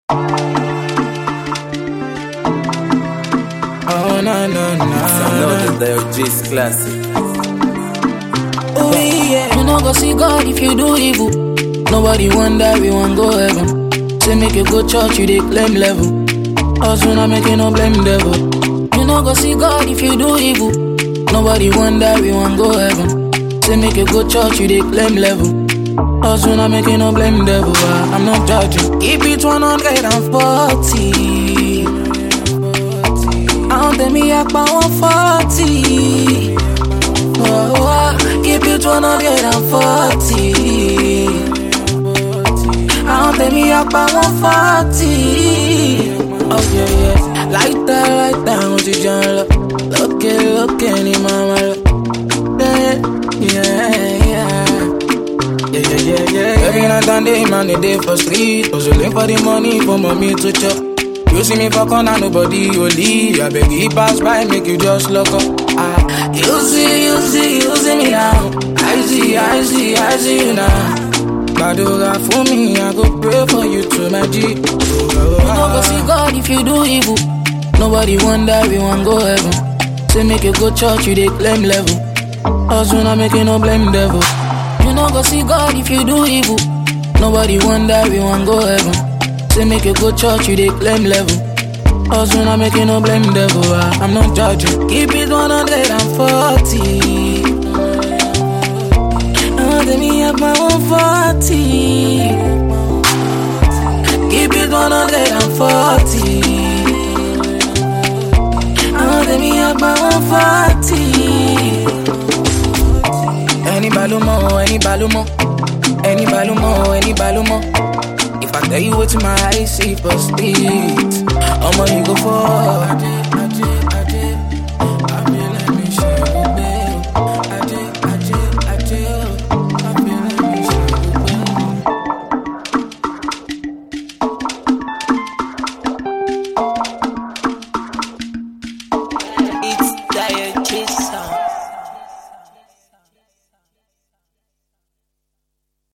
Oh, na, na, na. Another Dial G's classic. Oh, yeah. You know, go see God if you do evil. Nobody wonder we won't go heaven. Say make you go church, you dey claim level. Us we not making no blame devil. You know, go see God if you do evil. Nobody wonder we won't go heaven. Say make you go church, you dey claim level. Us we not making no blame devil. ah, I'm not judging. Keep it 140. Àwọn tèmi apá wọn fọ́ọ̀tì. Keep it one hundred and forty. Àwọn tèmi apá wọn fọ́ọ̀tì. Láìta láìta àwọn ti jẹun lọ. Lókè lókè ni màmá lọ. Yeah, yeah, yeah. Yeah, yeah, yeah, yeah. Every night and day, man, they day for street. Hustling for the money for mommy to chop. You see me for corner, nobody only. I beg you pass by, make you just look up. Ah, you see, you see, you see me now. I see, I see, I see you now. Badoga for me, I go pray for you to my G. You no go see God if you do evil. Nobody wonder we won't go heaven. Say make you go church, you dey claim level. Us we not making no blame devil. You no go see God if you do evil. Nobody wonder we won't go heaven. Say make you go church, you dey claim level. Us we not making no blame devil. ah, I'm not judging. Keep it 140. Oh, let me have my 140. Keep it 140. Oh, let me have my 140. Any balumo, any balumo, any balumo, any balumo. If I tell you what my eyes see for speed, I'ma you go for. It's Dial G.